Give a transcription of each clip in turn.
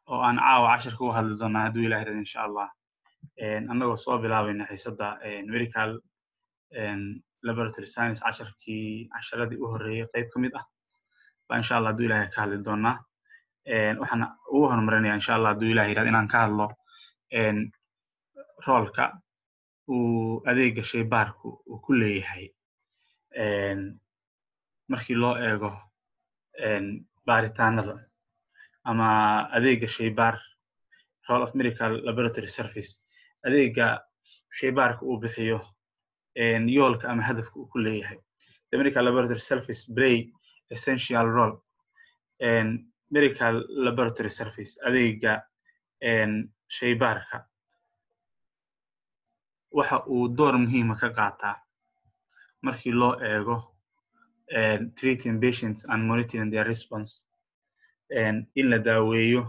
oo aan caawa cashirka uga hadli doonaa hadduu ilaah irado insha allah annagoo soo bilaabayna xiisadda medical laboratory science casharkii casharadii u horreeyey qayb ka mid ah baa insha allah hadduu ilahay ka hadli doonaa waxaan ugu horumarinaya insha allah hadduu ilah yirahdo inaan ka hadlo roolka uu adeega shaybaarku uu ku leeyahay markii loo eego baaritaanada ama adeega shaybaar role of medical laboratory service adeega shaybaarka uu bixiyo yoolka ama hadafka uu ku leeyahay the medical laboratory service play essential role medical laboratory service adeega shaybaarka waxa uu door muhiima ka qaataa markii loo eego treating patients and monitoring their response in la daaweeyo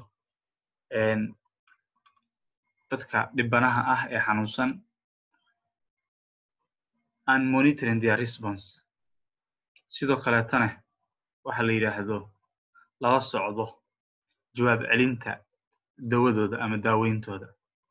dadka dhibanaha ah ee xanuunsan and monitoring their response sidoo kaleetana waxa la yidhaahdo lala socdo jawaab celinta dawadooda ama daaweyntooda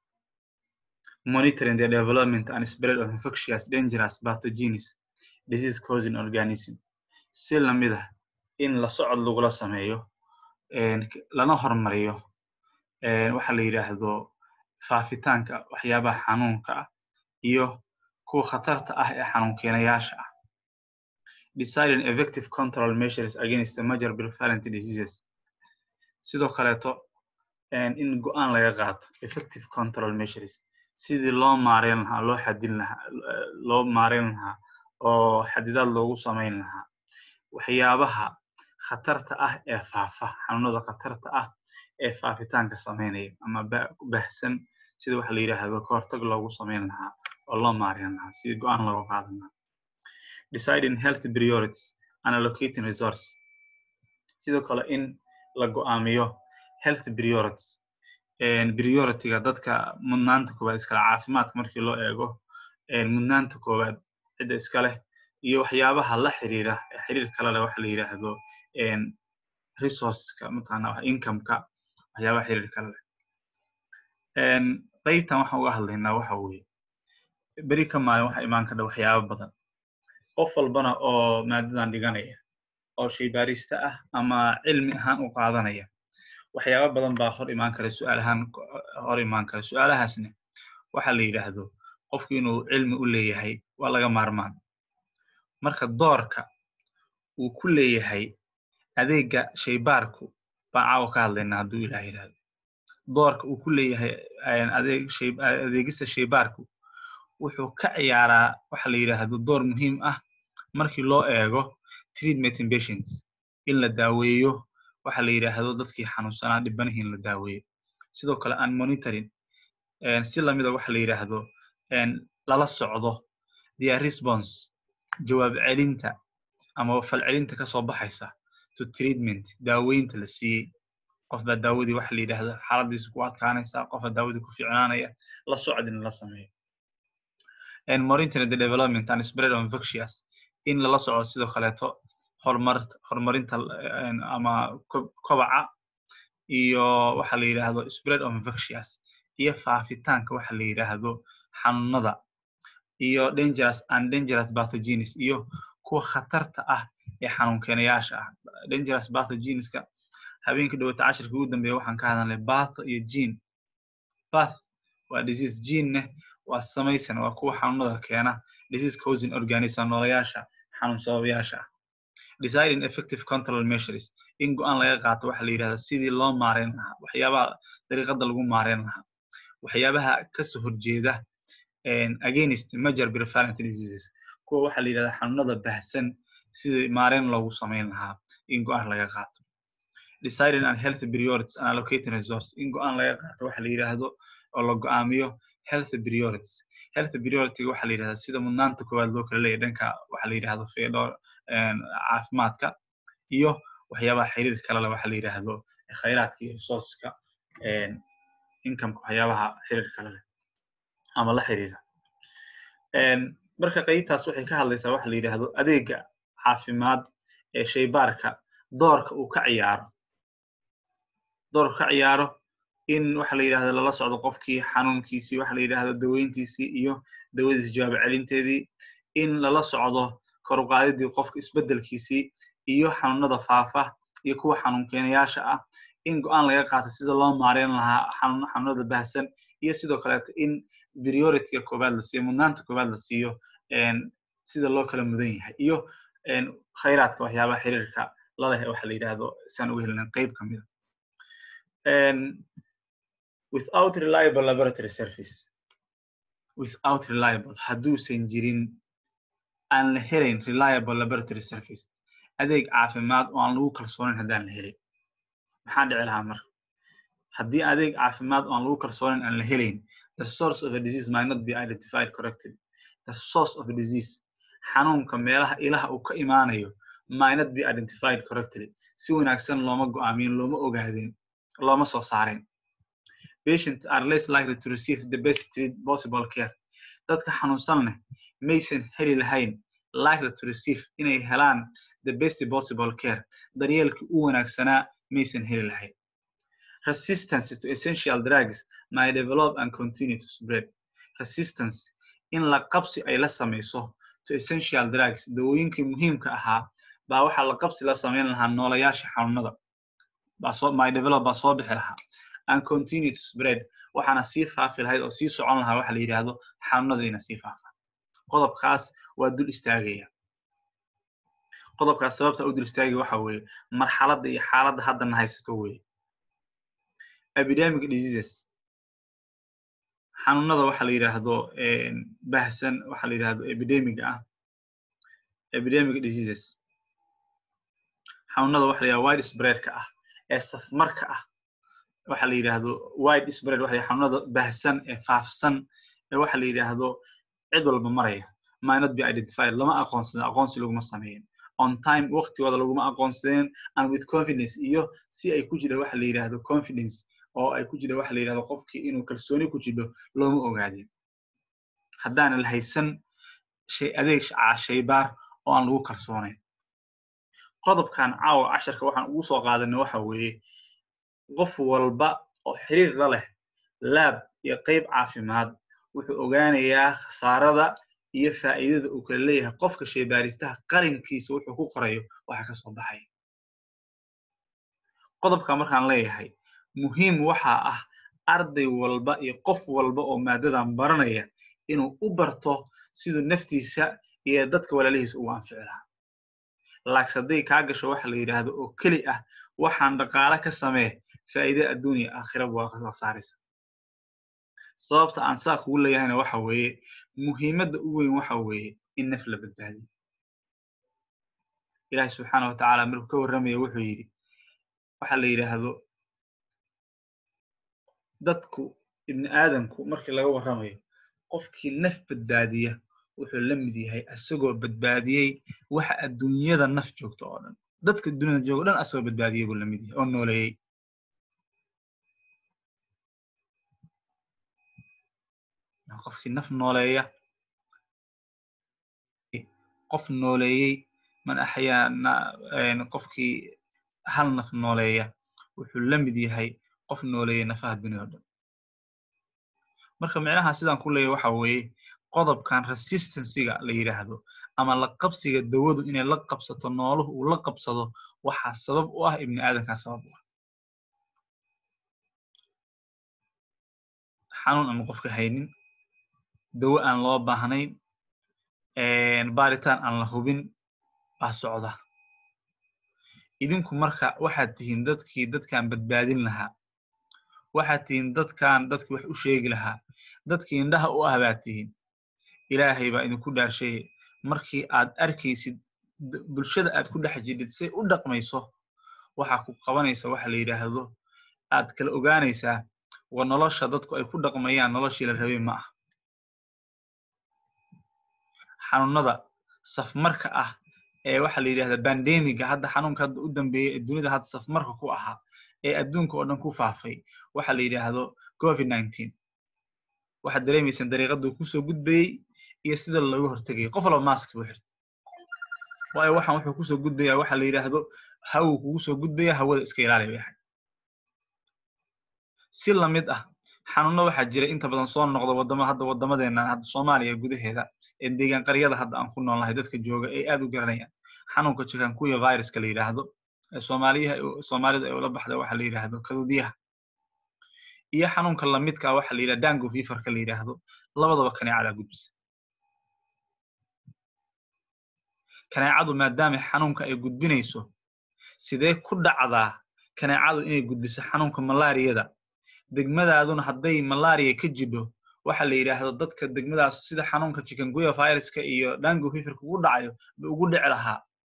monitoring the development and spread of infectious dangerous pathogens disease causing organism si lamid ah in la socod lagula sameeyo lana hormariyo waxa la yidhaahdo faafitaanka waxyaabaha xanuunka ah iyo kuwa khatarta ah ee xanuun keenayaasha ah deciding effective control measures against the major prevalent diseases sidoo kaleeto in go-aan laga qaato effective control measures sidii loo maareyn lahaa loo xadin lahaa loo maareyn lahaa oo xadidaad loogu samayn lahaa waxyaabaha khatarta ah ee faafa xanuunada khatarta ah ee faafitaanka samaynaya ama bahsan sida waxa la yidhaahdo kahortag loogu samayn lahaa oo loo maareyn lahaa sidii go-aan looga qaadan lahaa deciding health priorities and allocating resource sidoo kale in la go-aamiyo health priorities priority-ga dadka mudnaanta koowaad iskale caafimaadka markii loo eego mudnaanta koowaad cidda iska leh iyo waxyaabaha la xiriira xiriir kale leh waxa la yidhaahdo resourceska mataqaana incomeka waxyaabaha xiriir kale leh qaybtan waxaan uga hadlaynaa waxa weeye beri ka maalin waxa imaan kadha waxyaaba badan qof walbana oo maadadan dhiganaya oo shaybaarista ah ama cilmi ahaan u qaadanaya waxyaaba badan baa hor imaan kara su-aal ahaan hor imaan kara su-aalahaasna waxa la yidhaahdo qofku inuu cilmi u leeyahay waa laga maarmaan marka doorka uu ku leeyahay adeega shaybaarku baan caawa ka hadlaynaa hadduu ilaah yidhahdo doorka uu ku leeyahay adeegista shaybaarku wuxuu ka ciyaaraa waxa la yidhaahdo door muhiim ah markii loo eego treatment patients in la daaweeyo waxa la yidhaahdo dadkii xanuunsanaa dhibanihi in la daaweeyo sidoo kale aan monitoring si lamida waxa la yidhaahdo lala socdo their response jawaab celinta ama falcelinta kasoo baxaysa to treatment daaweynta la siiyey qof baa daawadii waxa la yidhaahdo xaaladiisa ku adkaanaysa qof baa daawadii ku fiicnaanaya la socdin la sameeyo monitoring the development and spread of infectious in lala socdo sidoo kaleeto horumar horumarinta ama kobaca iyo waxa la yidhaahdo spread of infectious iyo faafitaanka waxa la yidhaahdo xanuunada iyo dangerous and dangerous pathogens iyo kuwa khatarta ah ee xanuun keenayaasha ah dangerous pathogenska habeenkii dhawata cashirkii ugu dambeeya waxaan ka hadalnay batho iyo gene bath waa disease genene waa samaysan waa kuwa xanuunada keena disease causing organism noolayaasha xanuun sababayaasha ah deciding effective control measures in go-aan laga qaato waxa la yidhahda sidii loo maareyn lahaa waxyaabaha dariiqada lagu maareyn lahaa waxyaabaha kasoo horjeeda against major prevalent diseases kuwa waxa la yidhahda xanuunada bahsan sidii maareyn loogu samayn lahaa in go-aan laga qaato deciding on health priorities and allocating resource in go-aan laga qaato waxa la yidhaahdo oo la go-aamiyo health priorities health priority waxa la yidhahda sida mudnaanta koowaad loo kala leeyahy dhanka waxa la yidhahdo feedho caafimaadka iyo waxyaabaha xiriir kale le waxa la yidhaahdo khayraadka iyo resourceska incomeka waxyaabaha xiriir kale leh ama la xiriira marka qaybtaas waxay ka hadlaysaa waxa la yidhaahdo adeega caafimaad ee shaybaarka doorka uu ka ciyaaro doorka ka ciyaaro in waxa la yidhahdo lala socdo qofkii xanuunkiisii waxa la yidhahdo daweyntiisii iyo dawadiis jawaab celinteedii in lala socdo koruqaadidii qofka isbeddelkiisii iyo xanuunada faafa iyo kuwa xanuun keenayaasha ah in go-aan laga qaato sida loo maareyn lahaa xanuunada bahsan iyo sidoo kaleeto in priorityga koowaad la siiyo mudnaanta koowaad la siiyo sida loo kala mudan yahay iyo khayraadka waxyaabaha xiriirka laleh waxa la yidhahdo saan uga helina qayb ka mida without reliable laboratory service without reliable hadduusan jirin aan la helayn reliable laboratory service adeeg caafimaad oo aan lagu kalsoonayn haddaan la helin maxaa dhici lahaa marka haddii adeeg caafimaad oo aan lagu kalsoonayn aan la helayn the source of a disease might not be identified correctly the source of a disease xanuunka meelaha ilaha uu ka imaanayo might not be identified correctly si wanaagsan looma go'aamin looma ogaadin looma soo saareen patients are less likely to receive the best possible care dadka xanuunsan leh maysan heli lahayn likely to receive inay helaan the best possible care daryeelkii u wanaagsanaa maysan heli lahayn resistance to essential drugs might develop and continue to spread resistance in la qabsi ay la samayso to essential drugs dawooyinkii muhiimka ahaa baa waxaa la qabsi la samayn lahaa noolayaasha xanuunada might develop baa soo bixi lahaa and continue to spread waxaana sii faafi lahayd oo sii socon lahaa waxa la yidhaahdo xanuunadayna sii faafa qodobkaas waa dul istaagaya qodobkaas sababta u dul istaagaya waxa weeye marxaladda iyo xaaladda haddana haysato weeye epidemic diseases xanuunada waxa la yidhaahdo bahsan waxa la yidhahdo epidemiga ah epidemic diseases xanuunada waxa la yidhahdo wide spreadka ah ee safmarka ah waxa la yidhaahdo wide spread waxa xanuunada bahsan ee faafsan ee waxa la yidhaahdo cid walba maraya might not be identified lama aqoonsadin aqoonsi laguma sameeyin on time waqtigooda laguma aqoonsadeen and with confidence iyo si ay ku jira waxa la yidhaahdo confidence oo ay ku jira waxa la yidhahdo qofkii inuu kalsooni ku jiro looma ogaadin haddaana la haysan shay adeeg shaybaar oo aan lagu kalsoonayn qodobkan caawa casharka waxaan ugu soo qaadanay waxa weeye qof walba oo xiriir la leh laab iyo qayb caafimaad wuxuu ogaanayaa khasaarada iyo faa'iidada uu kala leeyahay qofka shaybaaristaha qarinkiisa wuxuu ku qorayo waxa ka soo baxaya qodobka markaan leeyahay muhiim waxaa ah arday walba iyo qof walba oo maadadan baranaya inuu u barto siduu naftiisa iyo dadka walaalihiisa ugu anfici lahaa laaks hadday kaa gasho waxa la yidhaahdo oo keli ah waxaan dhaqaale ka samee faa'iide adduunya aakhiraba waa kasoo saaraysa sababta aan saa kugu leeyahayna waxa weeye muhiimadda u weyn waxa weeye in naf la badbaadiyo ilaahi subxaana wa tacaala markuu ka warramaya wuxuu yidhi waxa la yidhaahdo dadku ibni aadamku markii laga warramayo qofkii naf badbaadiya wuxuu la mid yahay asagoo badbaadiyey waxa adduunyada naf joogta oo dhan dadka dunyada jooga o dhan asagoo badbaadiyey buu la mid yahay oo nooleeyey qofkii naf nooleeya qof nooleeyey man axyaa qofkii hal naf nooleeya wuxuu la mid yahay qof nooleeyey nafaha dunyada o dhan marka micnaha sidaan ku leeyahy waxa weeye qodobkan resistancyga la yidhaahdo ama la qabsiga dawadu inay la qabsato nooluhu uu la qabsado waxaa sabab u ah ibni aadamkaa sabab u ah xanuun aan qofka haynin dawo aan loo baahnayn baaritaan aan la hubin baa socda idinku marka waxaad tihiin dadkii dadkan badbaadin lahaa waxaad tihiin dadkan dadkii wax u sheegi lahaa dadkii indhaha u ah baad tihiin ilaahay baa idinku dhaarshay markii aad arkaysid bulshada aad ku dhex jidhid say u dhaqmayso waxaa ku qabanaysa waxa la yidhaahdo aad kala ogaanaysaa wa nolosha dadku ay ku dhaqmayaan noloshii la rabay ma ah xanuunada safmarka ah ee waxa la yidhahda bandemiga hadda xanuunka hadda u dambeeyey ee dunida hadda safmarka ku ahaa ee adduunka oo dhan ku faafay waxa la yidhaahdo covid nineteen waxaad dareemaysaan dariiqaduu kusoo gudbayey iyo sida looga hortegayay qof walba mask buu xirtay waayo waxaan wuxuu kusoo gudbaya waxa la yidhaahdo hawuu kugu soo gudbaya hawada iska ilaali bay ahayd si lamid ah xanuunno waxaa jira inta badan soo noqda wadamo hadda wadamadeena hadda soomaaliya gudaheeda ee deegaan qaryada hadda aan ku noolnahay dadka jooga ay aad u garanayaan xanuunka chikungunya viruska la yidhaahdo ee soomaaliyaha soomaalida ay ula baxda waxa la yidhaahdo kadudiyaha iyo xanuunka lamidka ah waxa la yidhahda dango feverka la yidhaahdo labadaba kaneecadaa gudbisa kaneecadu maadaama xanuunka ay gudbinayso sidee ku dhacdaa kaneecadu inay gudbiso xanuunka malaariyada degmadaaduna hadday malaria ka jidho waxa la yidhaahdo dadka degmadaas sida xanuunka chikungunya viruska iyo dango feverka ugu dhacayo ba ugu dhici lahaa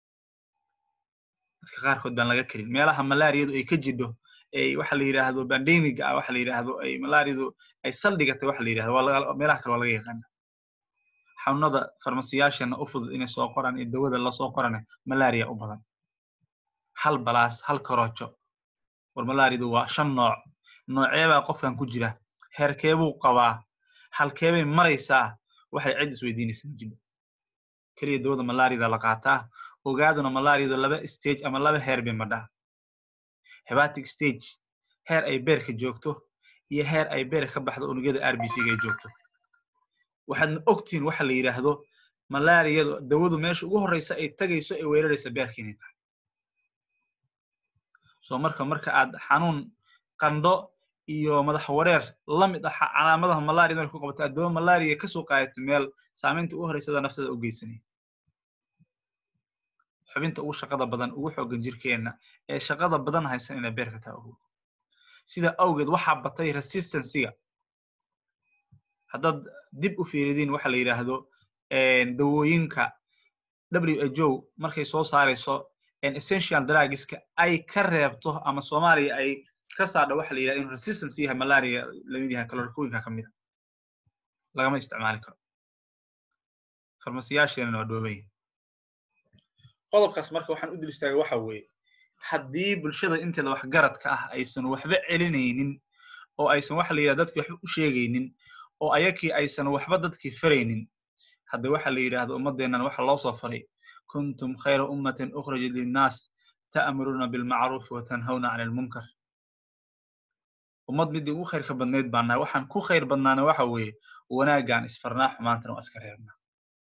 dadka qaarkood baan laga kelin meelaha malaariyadu ay ka jidho ay waxa la yidhaahdo bandemiga ah waxa la yidhaahdo ay malaariyadu ay saldhigatay waxa la yidhahdo waa meelaha kale waa laga yaqaana xanuunada farmasiyaashana u fudud inay soo qoraan iyo dawada lasoo qorane malaria u badan hal balaas hal karoojo war malaariyadu waa shan nooc nooceebaa qofkan ku jira heerkeebuu qabaa halkeebay maraysaa waxay cid isweydiinaysa ma jiro keliya dawada malaariyada la qaataa ogaaduna malaariyadu laba stage ama laba heer bay madhaa hebatic stage heer ay beerka joogto iyo heer ay beer ka baxdo unugyada r b c ga ay joogto waxaadna ogtihiin waxa la yidhaahdo malaariyadu dawadu meesha ugu horreysa ay tagayso ay weeraraysa beerka inay tahay soo marka marka aad xanuun qandho iyo madax wareer la mid ah calaamadaha malaria marka ku qabato addoomo malaria kasoo qaadata meel saamaynta ugu horreysada nafsada u geysanaya xubinta ugu shaqada badan ugu xoogan jirkeenna ee shaqada badan haysan inay beerka taa ogow sida awgeed waxaa batay resistancyga haddaad dib u fiiridiin waxa la yidhaahdo dawooyinka w h o markay soo saarayso essential drugska ay ka reebto ama soomaaliya ay ka saadho waxa la yidhahdo inuu resistance yahay malaria lamid yahay kalorikooyinka ka mida lagama isticmaali karo farmasiyaasheenana waa dhoobay qodobkaas marka waxaan u dil istaagay waxa weeye haddii bulshada inteeda waxgaradka ah aysan waxba celinaynin oo aysan waxa la yidhahdo dadkii waxba u sheegaynin oo ayakii aysan waxba dadkii faraynin hadda waxa la yidhaahdo ummaddeennan waxa loo soo faray kuntum khayra ummatin ukhrajat linnaas ta'muruuna bilmacruufi wa tanhawna cani almunkar ummad midii ugu khayrka badnayd baan nahay waxaan ku khayr badnaana waxa weeye wanaaggaan isfarnaa xumaantana waa iska reebnaa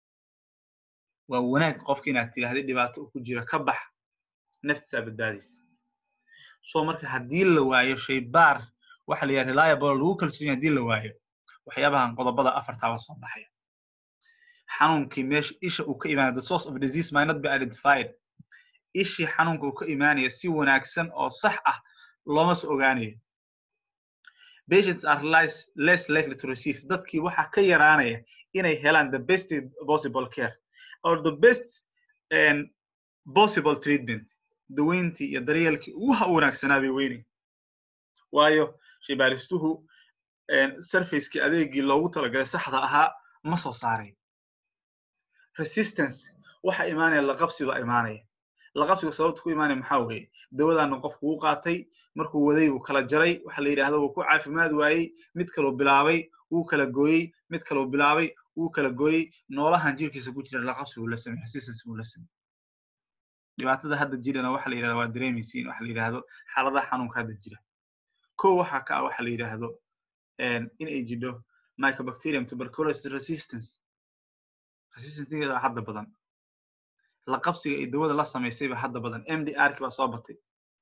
waa wanaag qofka inaad tidhahdid dhibaato ku jira ka bax naftisaa badbaadaysa so marka haddii la waayo shaybaar waxa la yidhaha reliable lagu kalsoon yahay haddii la waayo waxyaabahan qodobada afartaaba soo baxaya xanuunkii meesha isha uu ka imaanaya the source of disease might not be identified ishii xanuunka uu ka imaanaya si wanaagsan oo sax ah looma soo ogaanayo patients are less, less likely to receive dadkii waxaa ka yaraanaya inay helaan the best possible care or the best and possible treatment daweyntii iyo daryeelkii ugu wanaagsanaa bay weynay waayo shaybaaristuhu surfacekii adeegii loogu talagalay saxda ahaa ma soo saaray resistance waxa imaanaya laqabsi baa imaanaya laqabsiga sababta ku imaanaya maxaa weeye dawadaana qofku wuu qaatay markuu waday buu kala jaray waxa la yidhahdo wuu ku caafimaad waayey mid kaluu bilaabay wuu kala gooyey mid kaluu bilaabay wuu kala gooyey noolahan jirkiisa ku jira laqabsi buu la samey resistance buu la samey dhibaatada hadda jirana waxa la yidhahdo waa dareemaysiin waxa la yidhahdo xaaladaha xanuunka hadda jira ko waxaa ka ah waxa la yidhaahdo in ay jidho mycobacterium tuberculosis resistance resistancegeeda hadda badan la qabsiga ay dawada la samaysayba hadda badan mdr ki baa soo batay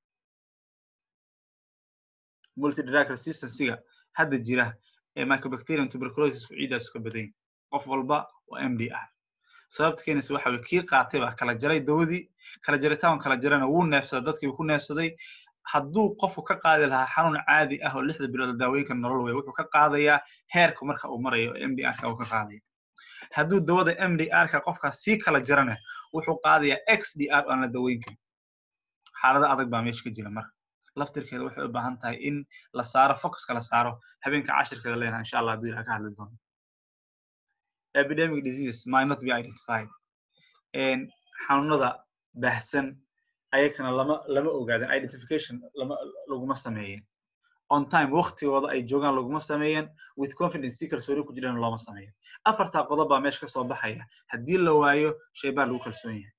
multidrug resistancega hadda jira ee mycobacterium tuberculosis ciidaas ka badan qof walba waa mdr sababta keenaysa waxa weye kii qaatay baa kala jaray dawadii kala jaritaan kala jarana wuu neefsaday dadkii ku neefsaday hadduu qofku ka qaadi lahaa xanuun caadi ah oo lixda bilood daawooyinka nolol weya wuxuu ka qaadayaa heerka marka uu marayo mdr-ka uu ka qaadaya hadduu dawada mdr-ka qofkaas sii kala jarana wuxuu qaadayaa xdr aan la daweyn karin xaalado adag baa meesha ka jira marka laftirkeeda waxay u baahan tahay in la saaro focuska la saaro habeenka cashirkeeda leenaha insha allah hadduu ilaha ka hadli doono epidemic diseases might not be identified xanuunada baahsan ayakana lama lama ogaaden identification lama laguma sameeyen on time waktigooda ay joogaan laguma sameeyen with confidence si kalsooni ku jirana looma sameeyen afartaa qodob baa meesha ka soo baxaya haddii la waayo shaybaar lagu kalsoon yahay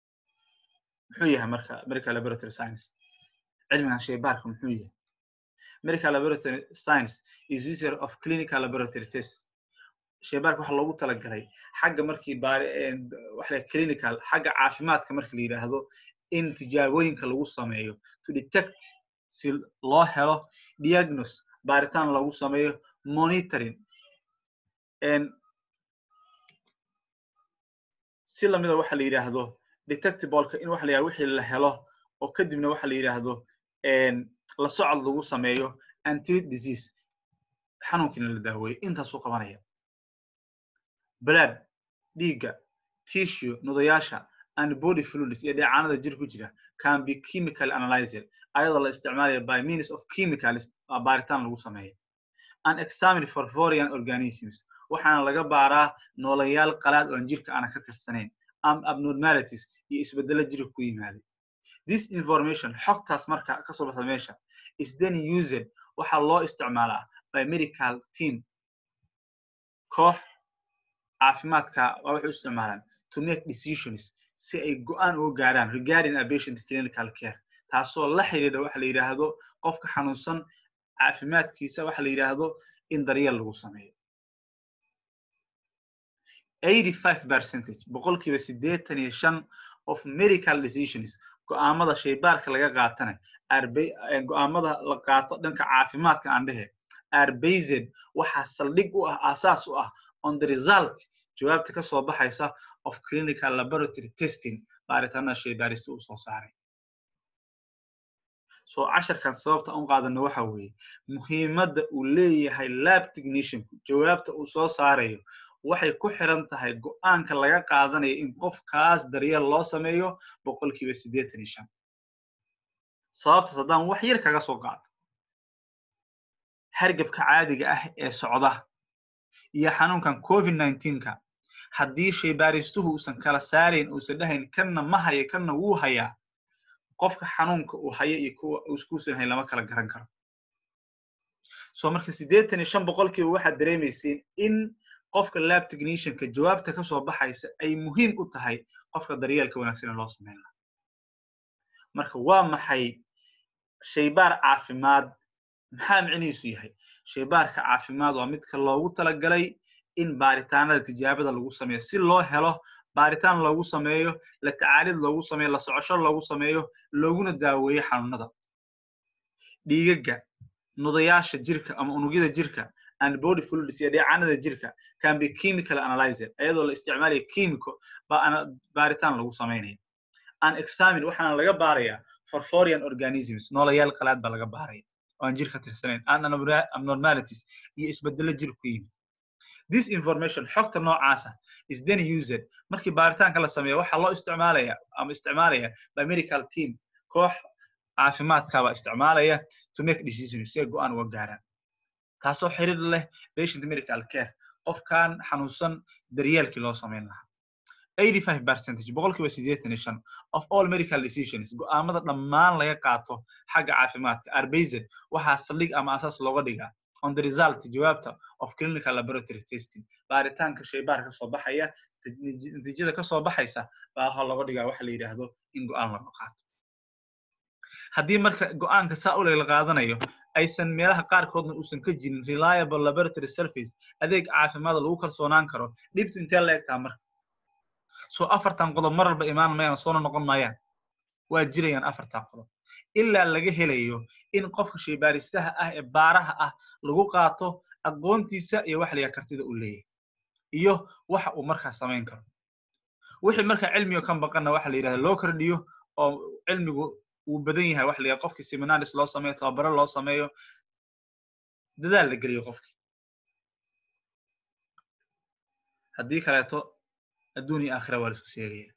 muxuu yahay marka medical laboratory science cilmigan shaybaarka muxuu yahay medical laboratory science is user of clinical laboratory test shaybaarka waxa loogu talagalay xagga markii baari waxa la clinical xagga caafimaadka marka la yidhaahdo in tijaabooyinka lagu sameeyo to detect si loo helo diagnose baaritaan lagu sameeyo monitoring si lamida waxa la yidhaahdo detectibleka in waxa la yidhahdo wixii la helo oo kadibna waxa la yidhaahdo la socod lagu sameeyo antreat disease xanuunkiina la daaweeyo intaasuu qabanaya blood dhiigga tissue nudayaasha and body fluids iyo dheecaanada jir ku jira can be chemical analyzer ayadoo la isticmaalaya by means of chemicals baaritaan lagu sameeyo and examine for foreign organisms waxaana laga baaraa noolayaal qalaad oon jirka aana ka tirsanayn am abnormalities iyo isbeddelo jirka ku yimaaday this information xogtaas marka kasoo baxda meesha is then used waxaa loo isticmaalaa by medical team koox caafimaadka waa waxay u isticmaalaan to make decisions si ay go-aan uga gaaraan regarding a patient clinical care taasoo la xidhiidha waxa la yidhaahdo qofka xanuunsan caafimaadkiisa waxa la yidhaahdo in daryeel lagu sameeyo eighty five percentage boqolkiiba siddeetan iyo shan of medical decisions go-aamada shaybaarka laga qaatana go-aamada la qaato dhanka caafimaadka aan dhehe arbazed waxaa saldhig u ah aasaas u ah on the result jawaabta ka soo baxaysa of clinical laboratory testing baaritaanada shaybaarista uu soo saaray so casharkan sababta un qaadano waxa weeye muhiimadda uu leeyahay lab technicianku jawaabta uu soo saarayo waxay ku xiran tahay go-aanka laga qaadanayo in qofkaas daryeel loo sameeyo boqolkiiba siddeetan iyo shan sababtaas haddaan wax yar kaga soo qaato hargebka caadiga ah ee socda iyo xanuunkan covid nineteenka haddii shaybaaristuhu uusan kala saarayn uusan dhahayn kanna ma haya kanna wuu hayaa qofka xanuunka uu haya iyo kuwa iskuusan hayn lama kala garan karo so marka siddeetan iyo shan boqolkiiba waxaad dareemayseen in qofka lab technicianka jawaabta ka soo baxaysa ay muhiim u tahay qofka daryeelka wanaagsan ee loo sameyn laha marka waa maxay shaybaar caafimaad maxaa micnihiisu yahay shaybaarka caafimaad waa midka loogu talagalay in baaritaanada tijaabada lagu sameeyo si loo helo baaritaan loogu sameeyo la tacaalid loogu sameeyo la socosho loogu sameeyo looguna daaweeyo xanuunada dhiigaga nudayaasha jirka ama unugyada jirka and body fluids iyo dheecaanada jirka can be chemical analyzer iyadoo la isticmaalayo chemico baaritaan lagu samaynayo an examine waxaana laga baarayaa for foreign organisms noolayaal qalaad baa laga baaraya oo aan jirka tirsanayn and abnormalities iyo isbedelo jir ku yimid this information xogta noocaasa is then used markii baaritaanka la sameeyo waxaa loo isticmaalaya ama isticmaalaya by medical team koox caafimaadkabaa isticmaalaya to make decisions si ay go-aan uga gaaraan taasoo xiriir leh patient medical care qofkan xanuunsan daryeelkii loo samayn lahaa eighty five percentage boqolkiiba siddeetan iyo shan of all medical decisions go-aamada dhammaan laga qaato xagga caafimaadka arbazed waxaa saldhig ama asaas looga dhigaa on the result jawaabta of clinical laboratory testing baaritaanka shaybaar ka soo baxaya natiijada ka soo baxaysa baa waxaa looga dhigaa waxa la yidhaahdo in go-aan laga qaato haddii marka go-aanka saa u la qaadanayo aysan meelaha qaarkoodna uusan ka jirin reliable laboratory surface adeeg caafimaada lagu kalsoonaan karo dhibtu intee la egtaa marka so afartan qodob mar walba imaan mayaan soona noqon maayaan waa jirayaan afartan qodob ilaa laga helayo in qofka shaybaaristaha ah ee baaraha ah lagu qaato aqoontiisa iyo wax layaa kartida uu leeyahay iyo waxa uu markaa samayn karo wixii markaa cilmiga ka baqanna waxa la yidhahda loo kordhiyo oo cilmigu uu badan yahay waxa la yidhahda qofkii seminaris loo sameeyo tababaro loo sameeyo dadaal la geliyo qofkii haddii kaleeto adduun iyo aakhira waa la isku sheegaya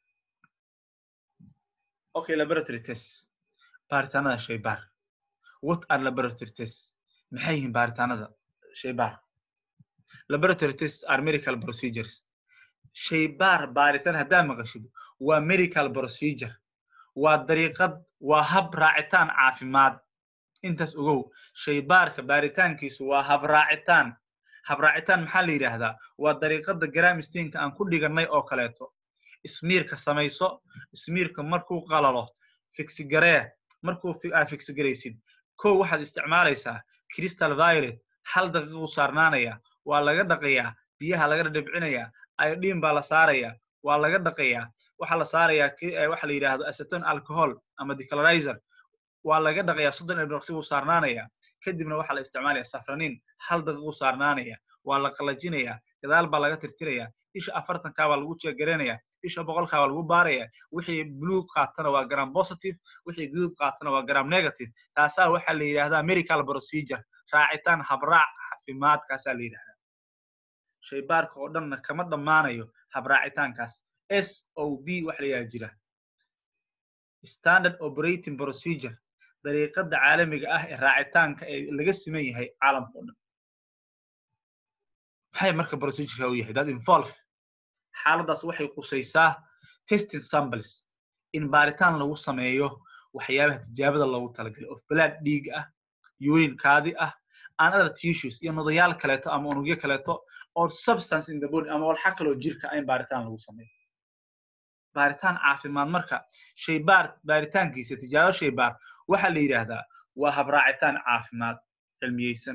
okay laboratory test baaritaanada shaybaar what are laboratory tests maxay yihiin baaritaanada shaybaar laboratory tests are medical procedures shaybaar baaritaan haddaa maqashid waa medical procedure waa dariiqad waa hab raacitaan caafimaad intaas ogow shaybaarka baaritaankiisu waa hab raacitaan hab raacitaan maxaa la yidhaahdaa waa dariiqada gramistiinka aan ku dhigannay oo kaleeto ismiirka samayso ismiirka markuu qalalo fiksigaree markuu aa fiksigaraysid kow waxaad isticmaalaysaa crystal violet hal daqiiqu saarnaanaya waa laga dhaqayaa biyaha laga dhadhibcinayaa iodine baa la saarayaa waa laga dhaqayaa waxaa la saarayaa waxa la yidhaahdo aceton alcohol ama declorizer waa laga dhaqayaa soddon ilbiraqsi buu saarnaanaya kadibna waxaa la isticmaalaya safranin hal daqiiqu saarnaanaya waa la qalajinayaa gadaal baa laga tirtirayaa isha afartankaa baa lagu jeegaraynaya isha boqolkaa baa lagu baaraya wixii blue qaatana waa gram positive wixii guduud qaatana waa gram negative taasaa waxaa la yidhahdaa medical procedure raacitaan habraac caafimaadkaasaa la yidhahdaa shaybaarka oo dhanna kama dhammaanayo habraacitaankaas s o b waxa la yidhahda jira standard operating procedure dariiqada caalamiga ah ee raacitaanka ee laga siman yahay caalamka o dhan maxay marka procedureka u yahay that involve xaaladdaas waxay qusaysaa testing samples in baaritaan lagu sameeyo waxyaabaha tijaabada loogu talagalay of blood dhiig ah urine kaadi ah and other tissues iyo nodayaal kaleeto ama unugyo kaleeto or substance in the body ama walxa kaloo jirka in baaritaan lagu sameeyo baaritaan caafimaad marka shaybaar baaritaankiisa tijaabo shaybaar waxaa la yidhaahdaa waa habraacitaan caafimaad cilmiyeysan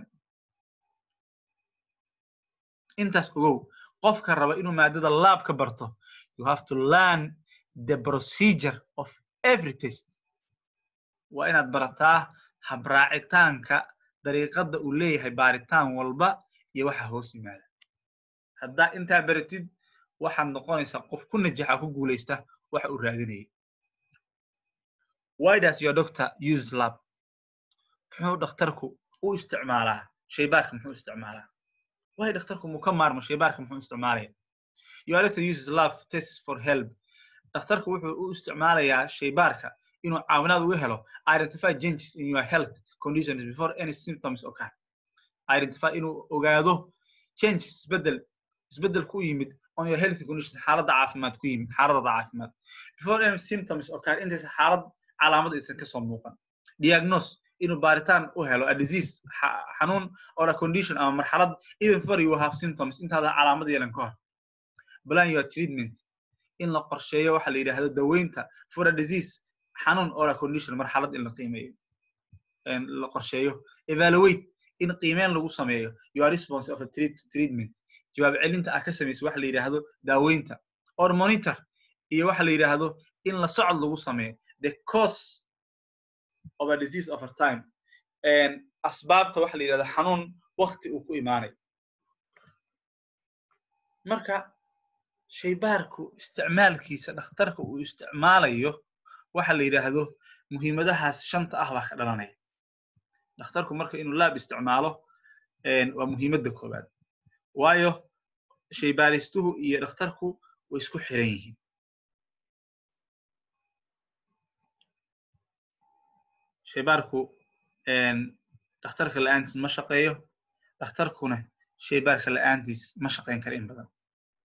intaas ogow qofka raba inuu maadada laab ka barto you have to learn the procedure of every test waa inaad barataa habraacitaanka dariiqada uu leeyahay baaritaan walba iyo waxa hoos yimaada haddaa intaa baratid waxaad noqonaysaa qof ku najaxa ku guulaysta waxa uu raadinaya why does your doctor use lab muxuu dhakhtarku u isticmaalaa shaybaarka muxuu isticmaalaa why dhakhtarku muu ka maarmo shaybaarka muxuu isticmaalaya your doctor uses lab tests for help dhakhtarku wuxuu u isticmaalayaa shaybaarka inuu caawinaad uga helo identify changes in your health conditions before any symptoms occur identify inuu ogaado changes isbedel isbedel ku yimid on your health conditions xaaladda caafimaad ku yimid xaaladada caafimaad before any symptoms occur intaysa xaalad calaamad aysan kasoo muuqan diagnose inuu baaritaan u helo a disease xanuun or a condition ama marxalad even before you have symptoms intaada calaamad yeelan ka hor plan your treatment in la qorsheeyo waxa la yidhaahdo daweynta for a disease xanuun or a condition marxalad in la qiimeeyo la qorsheeyo evaluate in qiimeyn lagu sameeyo your response of a treatment jawaab celinta ah ka samaysa waxa la yidhaahdo daaweynta or monitor iyo waxa la yidhaahdo in la socod lagu sameeyo the cause of a disease over time asbaabta waxa la yidhahdo xanuun wakti uu ku imaanayo marka shaybaarku isticmaalkiisa dhakhtarka uu isticmaalayo waxa la yidhaahdo muhiimadahaas shanta ah baa ka dhalanaya dhakhtarku marka inuu laab isticmaalo waa muhiimadda koowaad waayo shaybaaristuhu iyo dhakhtarku way isku xiran yihiin shaybaarku dhakhtarka la'aantiis ma shaqeeyo dhakhtarkuna shaybaarka la'aantiis ma shaqayn kara in badan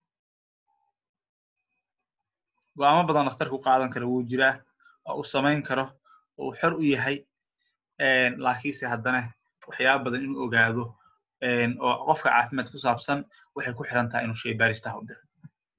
go'aamo badan dhakhtarku qaadan kara wuu jiraa oo uu samayn karo oo uu xor u yahay laakiinse haddana waxyaaba badan inuu ogaado oo qofka caafimaad ku saabsan waxay ku xiran tahay inuu shaybaaristaha u diro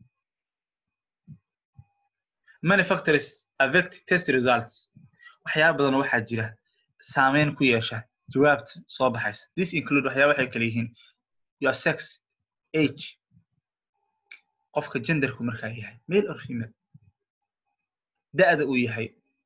many factors affect test results waxyaaba badan waxaa jira saameyn ku yeesha jawaabta soo baxaysa this include waxyaaba waxay kala yihiin your sex age qofka genderku markaa yahay male or female da'da uu yahay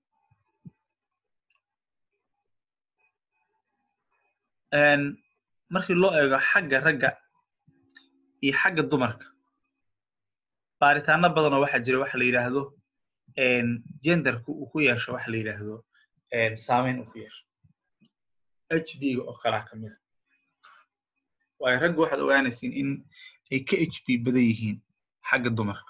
markii loo eego xagga ragga iyo xagga dumarka baaritaano badanoo waxaa jira waxa la yidhaahdo genderku uu ku yeesho waxa la yidhaahdo saameyn uu ku yeesho h d ga oo kalaa ka mida waayo ragga waxaad ogaanaysiin in ay ka h b badan yihiin xagga dumarka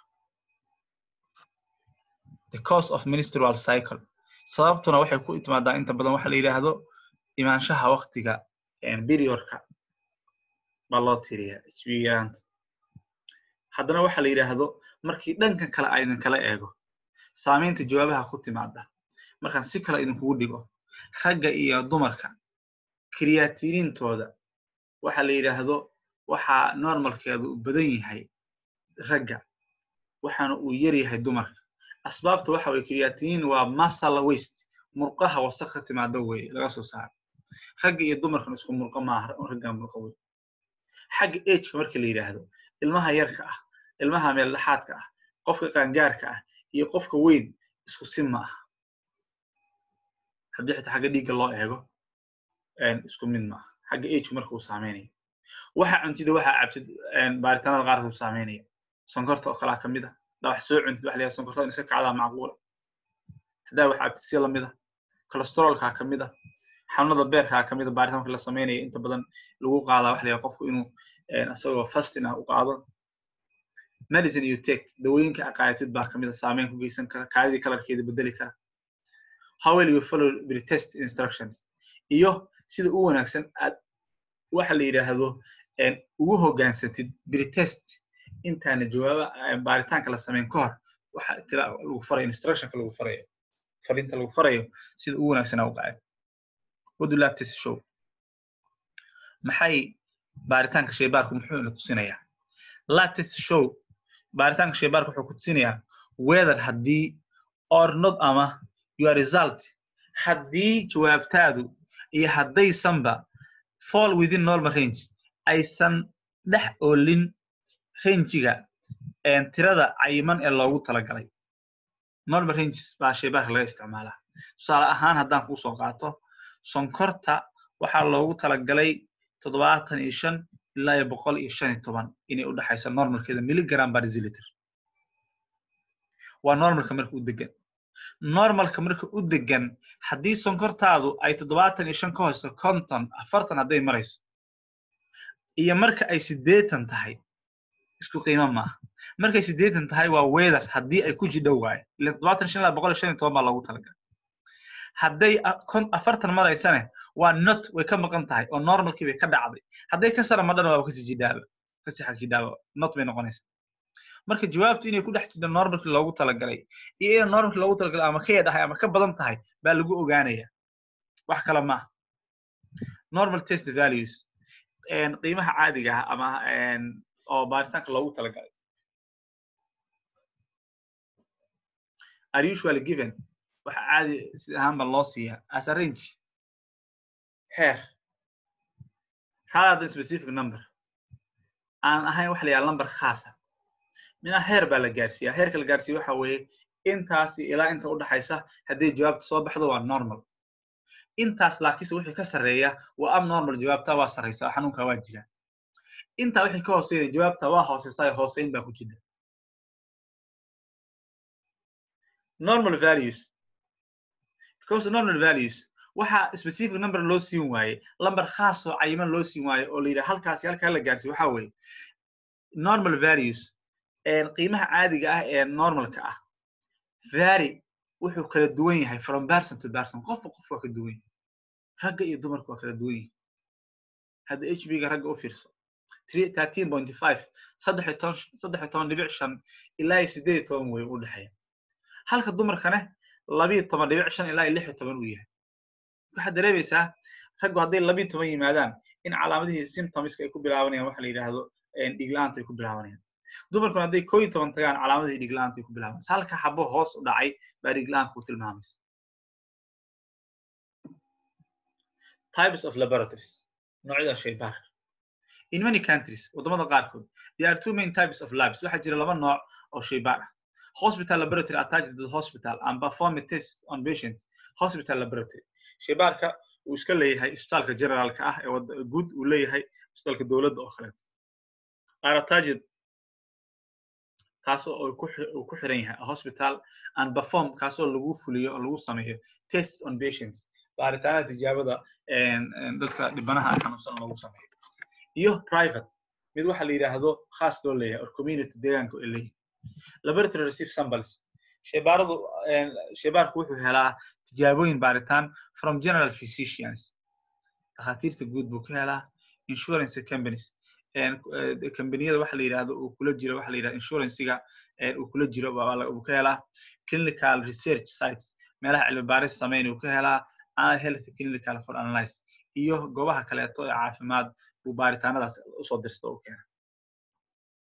the cause of ministerial cycle sababtuna waxay ku timaadaa inta badan waxa la yidhaahdo imaanshaha waktiga periodka baa loo tiriyaa h b yaraanta haddana waxa la yidhaahdo markii dhankan kale aydin kala eego saamaynta jawaabaha ku timaada markaan si kale idinkugu dhigo ragga iyo dumarka kriyatiniintooda waxa la yidhaahdo waxaa normalkeedu u badan yahay ragga waxaana uu yar yahay dumarka asbaabta waxa weye kriyatiniin waa masal waste murqaha wasaq ka timaada weye laga soo saaro ragga iyo dumarkan isku mulqo maaha raggan mulqo wey xagga ageka marka la yidhaahdo ilmaha yarka ah ilmaha meeldhexaadka ah qofka qaangaarka ah iyo qofka weyn isku si ma aha haddii xitaa xagga dhiigga loo eego isku mid maaha xagga agku marka uu saameynaya waxa cuntida waxa cabtid baaritaanada qaarkood uu saameynaya sonkorta oo kalaa kamid a haddaa wax soo cuntid waxa la yidhaha sonkortada in iska kacdaa macquula haddaa wax cabtid si lamid a cholesteroolkaa kamid a xanuunada beerkaa kamid a baaritaan marka la sameynaya inta badan lagu qaadaa waxa la yidhaha qofku inuu isagoo fasting ah u qaado medicine you take dawooyinka aqaayatid baa kamid a saameyn ku geysan kara kaadidii kalarkeeda bedeli kara how will you follow pretest instructions iyo sida u wanaagsan aad waxa la yidhaahdo ugu hogaansatid pretest intaana jawaaba baaritaanka la sameyn ka hor waxa tira lagu farayo instructionka lagu farayo fariinta lagu farayo sida ugu wanaagsan aa u qaad what do lab test show maxay baaritaanka shaybaarku muxuu ina tusinayaa lab test show baaritaanka shaybaarku wuxuu ku tusinayaa whether haddii or not ama your result haddii jawaabtaadu iyo haddaysanba fall within normal range aysan dhex oolin rangiga tirada cayiman ee loogu talagalay normal ranges baa shaybaarka laga isticmaalaa tusaale ahaan haddaan kuu soo qaato sonkorta waxaa loogu talagalay toddobaatan iyo shan ilaa iyo boqol iyo shan iyo toban inay u dhexayso normalkeeda milligram per deciliter waa normalka marka u degan normalka marka u degan haddii sonkortaadu ay toddobaatan iyo shan ka hoyso konton afartan hadday marayso iyo marka ay siddeetan tahay isku qiimo maaha markay siddeetan tahay waa weather haddii ay ku jidhow waaye ila toddobaatan shan ilaa boqol iyo shan iyo toban baa loogu talagalay hadday afartan maraysane waa not way ka maqan tahay oo normalkii bay ka dhacday hadday ka sara madhana waa kasii jidhaaba kasii xag jidhaaba not bay noqonaysaa marka jawaabtu inay ku dhex jirto normalkii loogu talagalay iyo inay normalkii loogu talagalay ama ka yadhahay ama ka badan tahay baa lagu ogaanaya wax kale maaha normal test values qiimaha caadiga ah ama oo baaritaanka loogu talagalay are usually given waxa caadi si ahaan ba loo siiyaa as a range heer rather than specific number aan ahayn waxa la yidhaha number khaasa mina heer baa la gaarsiiyaa heerka la gaarsiiya waxa weeye intaasi ilaa inta u dhaxaysa haddii jawaabta soo baxdo waa normal intaas laakiinse wixii ka sarreeya waa abnormal jawaabta waa sarraysaa xanuunka waa jira intaa wixii ka hooseeya jawaabta waa hooseysaa hooseyn baa ku jira normal values because normal values waxa specific number loo siin waaye lamber khaas oo cayiman loo siin waaye oo la yidhaha halkaasi halkaa la gaarsiiyo waxa weeye normal values qiimaha caadiga ah ee normalka ah vary wuxuu kala duwan yahay from person to person qofka qof waa ka duwan yahay ragga iyo dumarka waa kala duwan yahay hadda h b ga ragga u fiirso thirteen point five saddex iyo toban saddex iyo toban dhibic shan ilaa iyo siddeed iyo toban wey u dhexeeya halka dumarkane labiyo toban dhibic shan ilaa iyo lix iyo toban uu yahay waxaad dareemaysaa raggu hadday labiyo toban yimaadaan in calaamadihii symptomska ay ku bilaabanayaan waxa la yidhaahdo dhigla-aanta ay ku bilaabanayaan dumarkuna hadday koo iyo toban tagaan calaamadihii dhigla-aanta ay ku bilaabanaysa halka xabo hoos u dhacay baa dhigla-aanka ku tilmaamaysa types of laboratories noocyada shaybaarka in many countries waddamada qaarkood there are two main types of labs waxaa jira laba nooc oo shaybaar ah hospital laboratory attached to the hospital and perform a test on patients hospital laboratory shaybaarka uu iska leeyahay isbitaalka generaalka ah ee guud uu leeyahay isbitaalka dowladda oo kaleeto are attached kaasoo uu ku xiran yahay hospital and perform kaasoo lagu fuliyo oo lagu sameeyo tests on patients baaritaanada tijaabada dadka dhibanaha xanuunsan lagu sameeyo iyo private mid waxa la yidhaahdo khaas loo leeyahay or community deegaanka ay leeyihin laboratory receive samples shaybaaradu shaybaarku wuxuu helaa tijaabooyin baaritaan from general physicians dhakhaatiirta guud buu ka helaa insurance companies combaniyada waxa la yidhahdo uu kula jiro waxa la yidhahdo insurancega uu kula jiro uu ka helaa clinical research sites meelaha cilmi baaris sameyn uu ka helaa ana health clinical for analyze iyo goobaha kaleeto ee caafimaad uu baaritaanadaas usoo dirsta u keena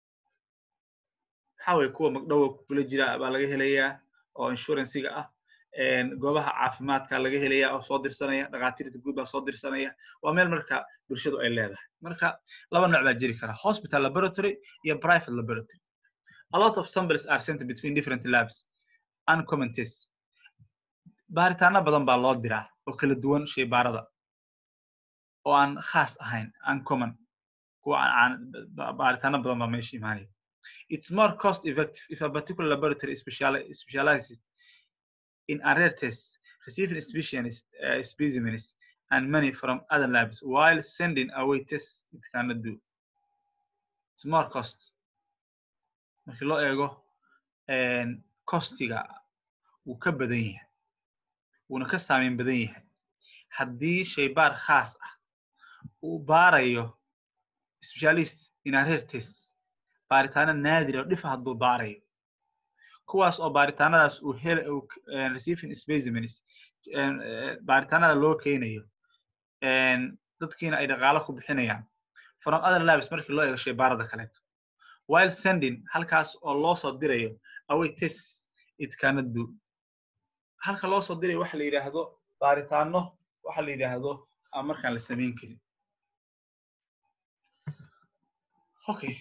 waxa weye kuwa magdhowa kula jira baa laga helayaa oo insurancega ah goobaha caafimaadka laga helaya oo soo dirsanaya dhakhaatiirta guud baa soo dirsanaya waa meel marka bulshadu ay leedahay marka laba nooc baa jiri kara hospital laboratory iyo private laboratory a lot of samples are sent between different labs uncommon tests baaritaano badan baa loo diraa oo kala duwan shaybaarada oo aan khaas ahayn uncommon kuwa aan baaritaano badan baa meesha imaanaya it's more cost effective if a particular laboratory specializes in a rare test receiving specimens, uh, specimens and money from other labs while sending away tests it cannot do it's more cost markii loo eego costiga wuu ka badan yahay wuuna ka saameyn badan yahay haddii shaybaar khaas ah uu baarayo specialist in a rare test baaritaano naadir oo dhifa hadduu baarayo kuwaas oo baaritaanadaas uu hel receiving specimens baaritaanada loo keenayo dadkiina ay dhaqaalo ku bixinayaan from other labs markii loo eego shaybaarada kaleeto while sending halkaas oo loo soo dirayo away test it cannot do halka loo soo dirayo waxa la yidhaahdo baaritaano waxa la yidhaahdo aan markaan la samayn karin okay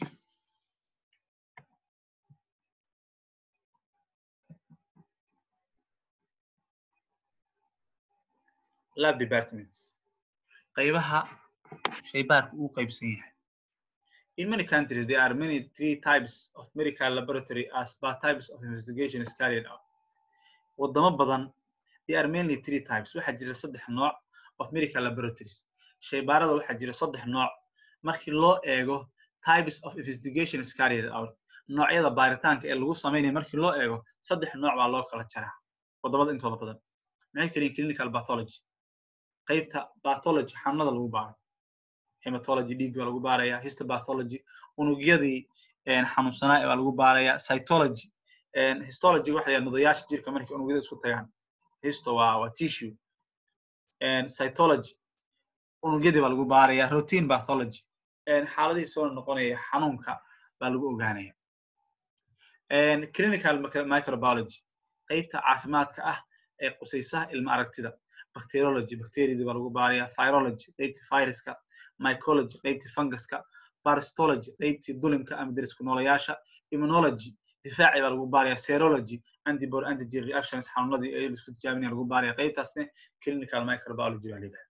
lab departments qaybaha shaybaarka uu qaybsan yahay in many countries there are many three types of medical laboratory as per types of investigation is carried out wadamo badan there are mainly three types waxaa jira saddex nooc of medical laboratories shaybaarada waxaa jira saddex nooc markii loo eego types of investigation is carried out noocyada baaritaanka ee lagu samaynayo markii loo eego saddex nooc baa loo kala jaraa wadamada intooda badan maxay kaliin clinical pathology qaybta pathology xanuunada lagu baaro hematology dhiig baa lagu baaraya histopathology unugyadii xanuunsanaa baa lagu baaraya cytology histology waxa la nudayaasha jirka markay unugyada isku tagaan histo waa waa tissue cytology unugyadii baa lagu baaraya routine pathology xaaladihii soo noqonaya xanuunka baa lagu ogaanaya clinical microbiology qaybta caafimaadka ah ee qusaysa ilma aragtida bacteriology bacteriadii baa lagu baaraya virology qaybtii viruska mycology qaybtii funguska parasitology qaybtii dulimka ama deriska noolayaasha immunology difaacii baa lagu baaraya serology antibody antigen reactions xanuunadii ee isku tijaabinaya lagu baaraya qaybtaasne clinical microbiology baa leedahay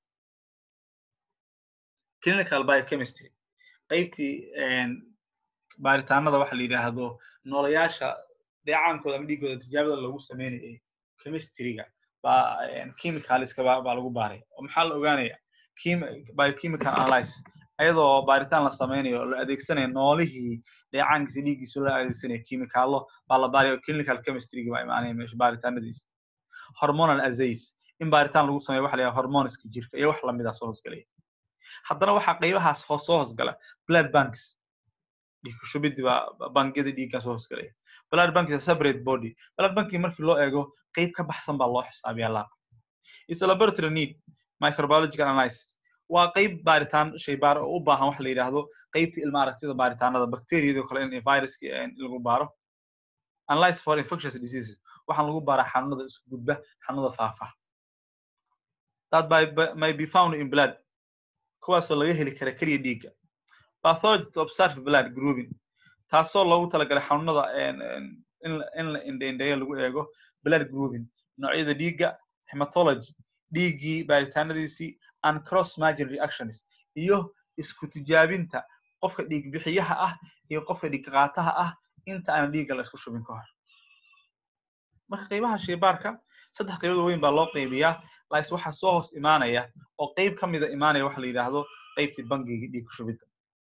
clinical biochemistry qaybtii baaritaanada waxa la yidhaahdo noolayaasha dheecaankooda ama dhiigooda tijaabada lagu sameynayay chemistryga baa chemicalska baa lagu baaray oo maxaa la ogaanaya biochemical analysis ayadoo baaritaan la sameynayo oo la adeegsanayo noolihii dheecaankiisa dhiiggiisa loo adeegsanayo chemicallo baa la baarayo clinical chemistryga baa imaanaya meesha baaritaanadiisa hormonal assays in baaritaan lagu sameeyo waxa la yidhaha hormoniska jirka iyo wax lamida soo hoosgalaya haddana waxaa qaybahaas hoos soo hoosgala blood banks dhiig kushubidii baa bankiyada dhiiggaa soo hoosgalaya blood bank is a separate body blood banki markii loo eego qayb ka baxsan baa loo xisaabiyaa laab is a laboratory need microbiological analysis waa qayb baaritaan shaybaar oo u baahan waxa la yidhaahdo qaybta ilma aragtida baaritaanada bacteriyadoo kale in viruska lagu baaro analysis for infectious diseases waxaan lagu baaraa xanuunada isku gudba xanuunada faafa that by, may be found in blood kuwaasoo laga heli kara keliya dhiigga pathology to observe blood grouping taasoo loogu talagalay xanuunada in la indhaindheeyo lagu eego blood grouping noocyada dhiigga hematology dhiiggii baaritaanadiisii and cross margin reactions iyo isku tijaabinta qofka dhiig bixiyaha ah iyo qofka dhiig qaataha ah inta aan dhiigga la isku shubin ka hor marka qaybaha shaybaarka saddex qaybood weyn baa loo qaybiyaa lais waxaa soo hoos imaanaya oo qayb ka mida imaanaya waxa la yidhaahdo qaybtii bangiga dhiig kushubidda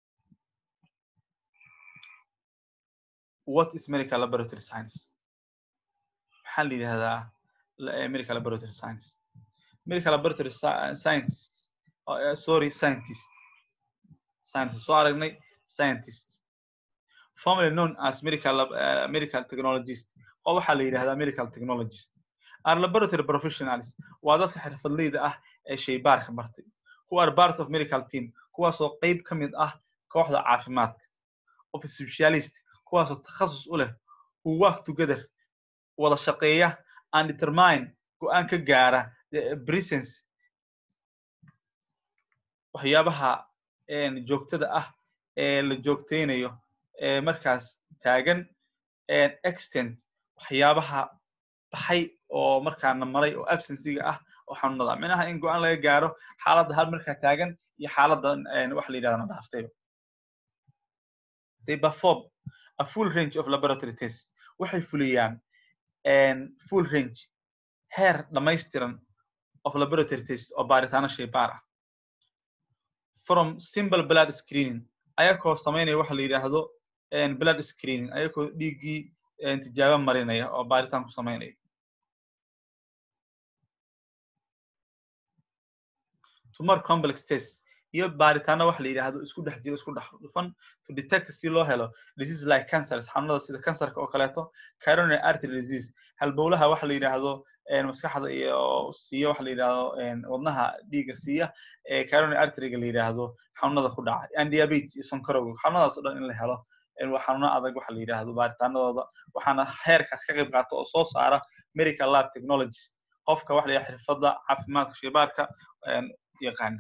what is medical laboratory science maxaa la yidhahdaa medical laboratory science medical laboratory science uh, sorry scientist science soo aragnay scientist formerly known as medical uh, medical technologist oo waxaa la yidhahdaa medical technologist are laboratory professionals waa dadka xirfadleyda ah ee shaybaarka bartay who are part of medical team kuwaasoo qayb ka mid ah kooxda caafimaadka of specialist kuwaasoo takhasus u leh who work together wada shaqeeya and determine go-aan ka gaara presence waxyaabaha joogtada ah ee la joogtaynayo ee markaas taagan extent waxyaabaha baxay oo markaana maray oo absencyga ah oo xanuunada minaha in go-aan laga gaaro xaaladda hal markaa taagan iyo xaaladda waxa la yidhahdana dhaaftayba they perform a full range of laboratory tests waxay fuliyaan full range heer dhammaystiran of laboratory tests oo baaritaano shaybaar ah from simple blood screening ayakoo samaynaya waxa la yidhaahdo blood screening ayakoo dhiiggii tijaabo marinaya oo baaritaan ku samaynaya tumor complex test iyo baaritaano waxa la yidhaahdo isku dhex jiro isku dhex dhufan to detect si loo helo disease like cancers xanuunada sida kansarka oo kaleeto coronary artery disease halbowlaha waxa la yidhaahdo maskaxda iyo siiya waxa la yidhaahdo wadnaha dhiigga siiya coronary arteryga la yidhaahdo xanuunada ku dhaca and diabetes iyo sonkorowga xanuunadaas oo dhan in la helo waa xanuuno adag waxa la yidhaahdo baaritaanadooda waxaana heerkaas ka qayb qaata oo soo saara medical lab technologist qofka waxa la yidhaha xirfadda caafimaadka shaybaarka yaqaana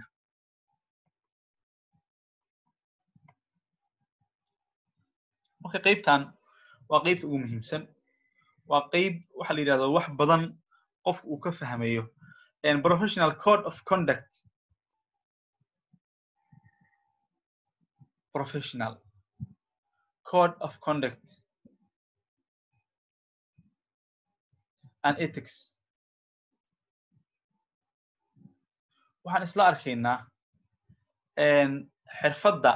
marka qaybtan waa qaybta ugu muhiimsan waa qayb waxa la yidhahdo wax badan qofka uu ka fahmayo professional code of conduct professional code of conduct and ethics waxaan isla arkaynaa xirfadda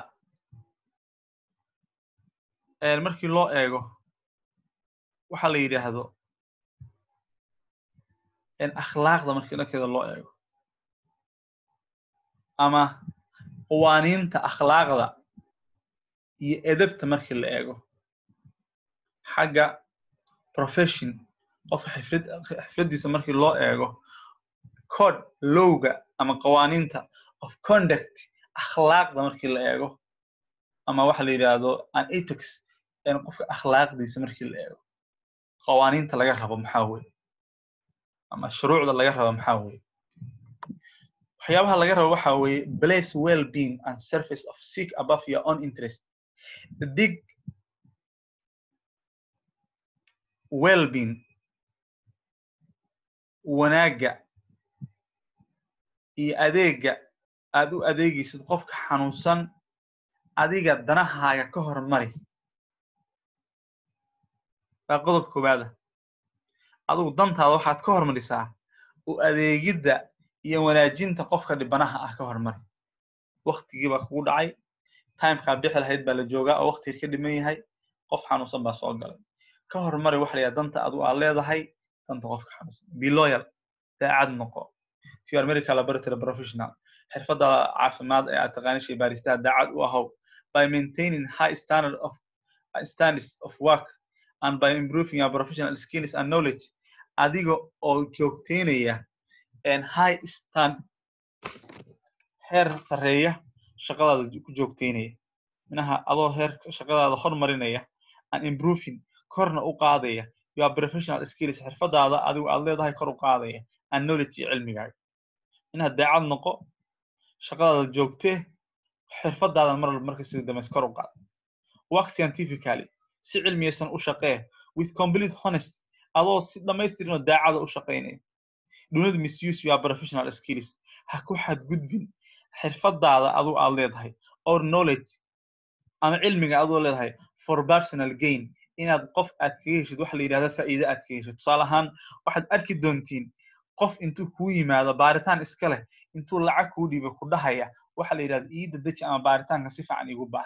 markii loo eego waxa la yidhaahdo akhlaaqda markii dhankeeda loo eego ama qawaaniinta akhlaaqda iyo edabta markii la eego xagga profession qofka xifraddiisa markii loo eego code lowga ama qawaaniinta of conduct akhlaaqda markii la eego ama waxa la yidhaahdo an ethics qofka akhlaaqdiisa markii la eego qawaaniinta laga rabo maxaa weye ama shuruucda laga rabo maxaa weye waxyaabaha laga rabo waxa weeye place well being and surface of seek above your own interest dig well being wanaagga iyo adeegga aad u adeegaysid qofka xanuunsan adiga danahaaga ka hormari waa qodob koowaada adigu dantaada waxaad ka hormarisaa u adeegidda iyo wanaajinta qofka dhibanaha ah ka hormari waktigii baa kugu dhacay timekaa bixi lahayd baa la joogaa oo waktigii ka dhiman yahay qof xanuunsan baa soo galay ka hormari waxa la yidhaha danta adigu aad leedahay danta qofka xanuunsan be loyal daacad noqo to your medical laboratory professional xirfadda caafimaad ee aad taqaani shaybaaristaha daacad u ahow by maintaining high standard of standards of work and by improving your professional skills and knowledge adiga oo joogteynaya high stand heer sarreeya shaqadaada ku joogteynaya minaha adoo heer shaqadaada hormarinaya and improving korna u qaadaya your professional skills xirfadaada adigu aad leedahay kor u qaadaya and knowledge iyo cilmigaaga inaad daacad noqo shaqadaada joogtee xirfadaada mar marka sida damays kor u qaad work scientifically si cilmiyaysan u shaqee with complete honest adoo si dhammaystirinoo daacada u shaqaynaya do not misuse your professional skills ha ku xadgudbin xirfadaada adigu aad leedahay or knowledge ama cilmiga adoo leedahay for personal gain inaad qof aad kaga heshid waxa la yidhahda faa'iide aad kaga heshid tusaale ahaan waxaad arki doontiin qof intuu kuu yimaado baaritaan iska leh intuu lacag kuu dhiiba ku dhahaya waxa la yidhahda iida deji ama baaritaanka si fiican igu baar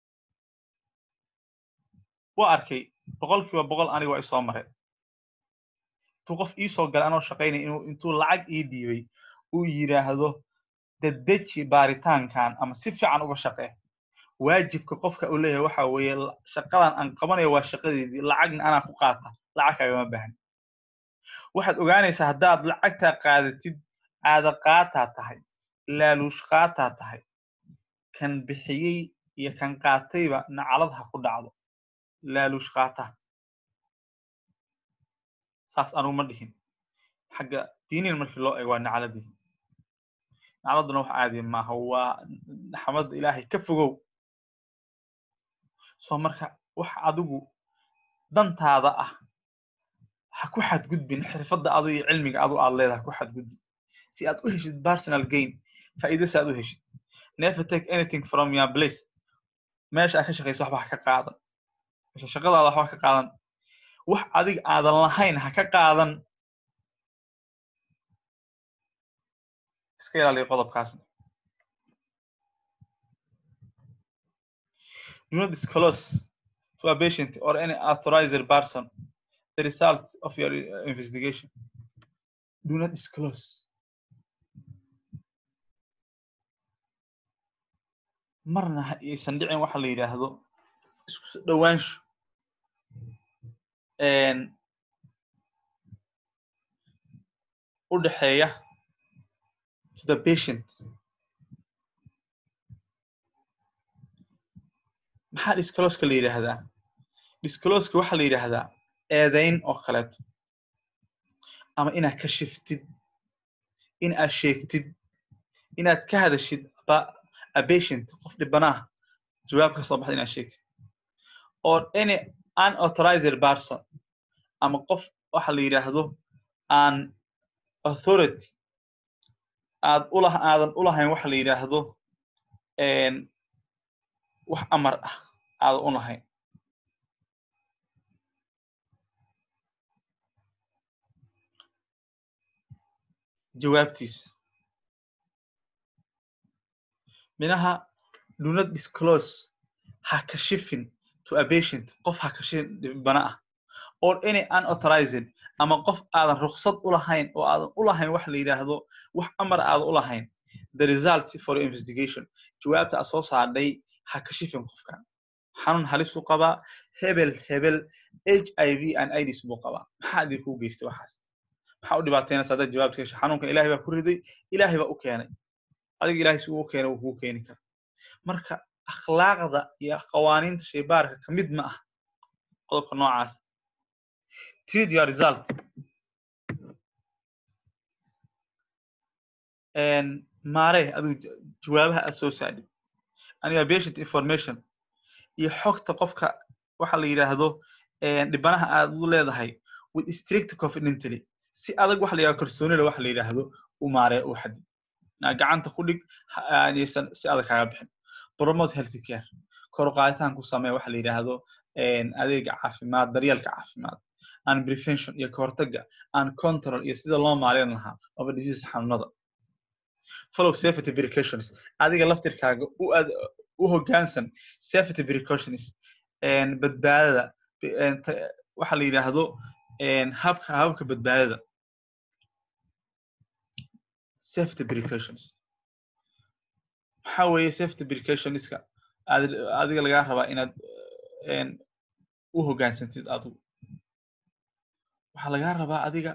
waa arkay boqolkiiba boqol aniga waa isoo mareen intuu qof iisoo galay anoo shaqaynay inuu intuu lacag ii dhiibay uu yidhaahdo dadeji baaritaankan ama si fiican uga shaqee waajibka qofka uu leeyahay waxa weeye shaqadan aan qabanayo waa shaqadeedii lacagna anaa ku qaata lacag kaagama baahan waxaad ogaanaysaa haddaad lacagtaa qaadatid aada qaataa tahay laaluush qaataa tahay kan bixiyey iyo kan qaatayba nacalad ha ku dhacdo laaluush qaata saas anugu ma dhihin xagga diinin markii loo eego waa nacladii nacladuna wax caadi maaha waa naxmadda ilaahay ka fogow soo marka wax adigu dantaada ah ha ku xadgudbin xirfadda adu iyo cilmiga adu aad leedahay ha ku xadgudbin si aad u heshid personal gain faa'iida si aad u heshid never take anything from your place meesha aad ka shaqayso waxba ha ka qaadan meesha shaqadaada waxba ha ka qaadan wax adiga aadan lahayn ha ka qaadan iska ilaaliyo qodobkaasna do not disclose to a patient or any authorized person the results of your investigation do not disclose marna aysan dhicin waxa la yidhaahdo isku soo dhowaansho u dhexeeya to the patient maxaa discloska la yidhaahdaa discloska waxaa la yidhaahdaa eedayn oo kaleeto ama inaad ka shiftid in aad sheegtid inaad ka hadashid a patient qof dhibanaah jawaab ka soo baxda inaad sheegtid or any unauthorized person ama qof waxa la yidhaahdo aan authority aad ula aadan ulahayn waxa la yidhaahdo wax amar ah aadan u lahayn jawaabtiisa minaha do not disclose ha kashifin to a patient qof ha kashifin dhibana ah or any unauthorized ama qof aadan ruksad u lahayn oo aadan u lahayn wax la yidhaahdo wax amar aadan u lahayn the result for investigation jawaabta aad soo saadhay ha kashifin qofkan xanuun halisuu qabaa hebel hebel h i v and ids buu qabaa maxaa idin kuu geystay waxaas maxaa u dhibaataynaysa haddaad jawaabta hesho xanuunkan ilahay baa ku riday ilahay baa u keenay adiga ilahay si uu u keenay wuu kuu keeni kara marka akhlaaqda iyo qawaaniinta shaybaarka ka mid ma ah qodobka noocaas treat your result maare adigu jawaabaha aad soo saadhid aniga patient information iyo xogta qofka waxa la yidhaahdo dhibanaha aad u leedahay with strict confidently si adag waxa la yidhahdo kalsoonila waxa la yidhaahdo u maaree u xadid gacanta ku dhig aysan si adag kaaga bixin promote healthy care kor u qaaditaan ku samee waxa la yidhaahdo adeega caafimaad daryeelka caafimaad and prevention iyo kahortaga and control iyo sida loo maareyn lahaa of disease xanuunada follow safety precautions adiga laftirkaaga u ad u hoggaansan safety precautions badbaadada waxa la yidhaahdo habka hababka badbaadada safety precautions waxa weeye safety precautionska adiga lagaa rabaa inaad u hoggaansantid adigu waxaa lagaa rabaa adiga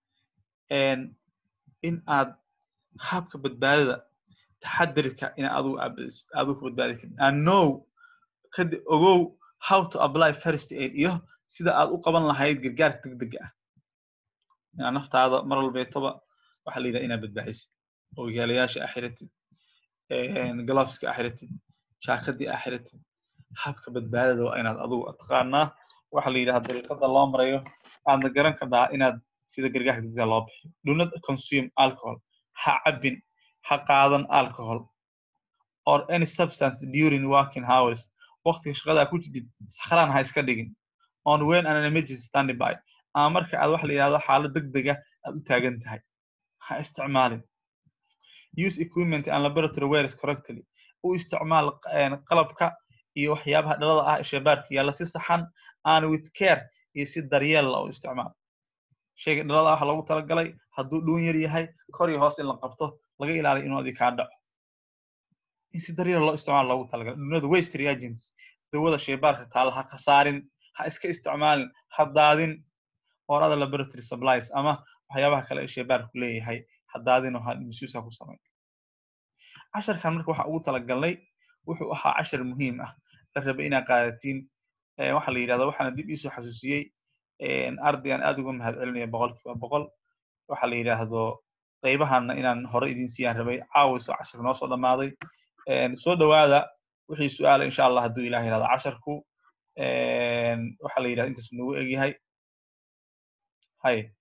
in aad habka badbaadada taxadirka in adigu adigu ku badbaadi karin and know kadi ogow how to apply first aid iyo sida aad u qaban lahayd gargaarka degdega ah inaad naftaada mar walbeetoba waxaa la yidhaha inaad badbaadisid ogaalayaasha axiratid gloveska axiratid jaakadii axiratid habka badbaadada waa inaad adigu taqaanaa waxa la yidhaha dariiqada loo marayo aadna garan kartaa inaad sida gargaarka degdega loo bixiyo do not consume alcohol ha cabin ha qaadan alcohol or any substance during working hours waqtiga shaqada ku jidid sakhraan ha iska dhigin on when an emergency standing by ama marka aad waxa la yidhahdo xaalad degdega aad u taagan tahay ha isticmaalin use equipment and laboratory wares correctly u isticmaal qalabka iyo waxyaabaha dhalada ah sheebaarka yaalla si saxan and with care iyo si daryeel la u isticmaal shayga dhalada waxa loogu talagalay hadduu dhuun yar yahay kor iyo hoos in la qabto laga ilaaliyo inuu adi kaa dhaco in si daryeel loo isticmaalo loogu talagalay dunada waste reagents dawada shaybaarka taalla ha khasaarin ha iska isticmaalin ha daadin or other laboratory supplies ama waxyaabaha kale ee shaybaarku leeyahay ha daadin oo ha misuusa ku samayn casharkan marka waxa ugu talagalnay wuxuu ahaa cashar muhiim ah la rabay inaad qaadatiin waxa la yidhahda waxaana dib iisoo xasuusiyey arday aan aad uga mahad celinaya boqolkiiba boqol waxa la yidhaahdo qaybahanna inaan hore idin siiyaan rabay caawiso casharka noo soo dhammaaday soo dhowaada wixii su-aala insha allah hadduu ilah yidhahdo casharku waxa la yidhahda intaas nagu egyahay hay